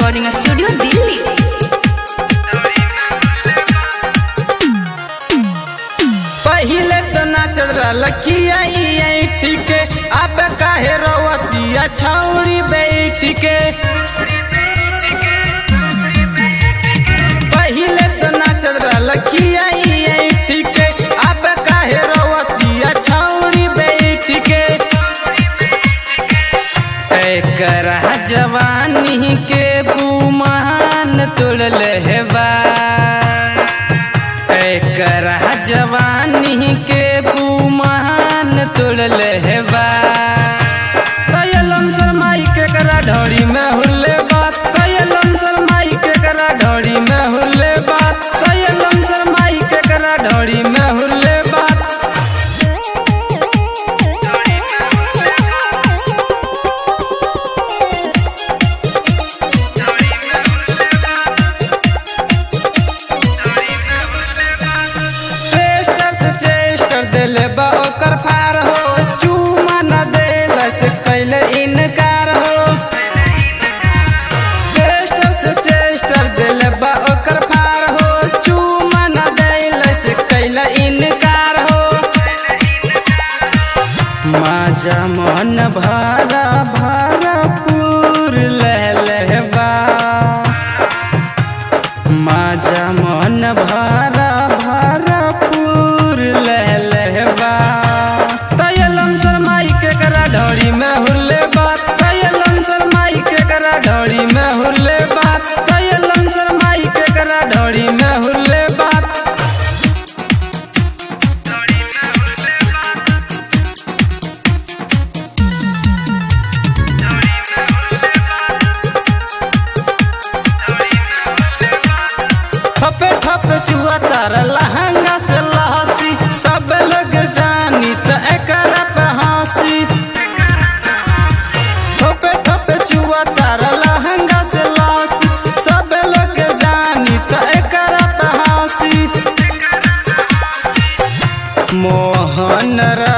recording studio Delhi पहिले तो नाचल लखिया के अब काहे रवतिया छौरी बैठ के पहिले तो नाचल लखिया के अब काहे रवतिया छौरी बैठ के एकर जवानी के गुमान तोड़ल हेबा एकर जवानी के गुमान तोड़ल हेबा कयलम शर्माई के करा ढोरी में हुल्ले बात कयलम शर्माई के करा ढोरी में हुल्ले बात कयलम शर्माई के करा ढोरी में हुल्ले बात चेस्टर से चेस्टर दिले बा ओकर पार हो चूमा न देलस कैले इनकार हो चेस्टर से चेस्टर दिले बा ओकर पार हो चूमा न देलस कैले इनकार हो माजा मन भरा भरा पूर लहलहबा माजा मन भरा भरा पूर लहलहबा कयलम शर्माई के करा ढोरी में हुल्ले बात कयलम शर्माई के करा ढोरी में हुल्ले बात कयलम शर्माई के करा ढोरी में हुल्ले बात ठपे ठपे चुआ तार लहंगा से लहसी सब लोग जानी त एकरा पे हंसी ठपे ठपे चुआ तार लहंगा से लहसी सब लोग जानी त एकरा पे हंसी मोहन रा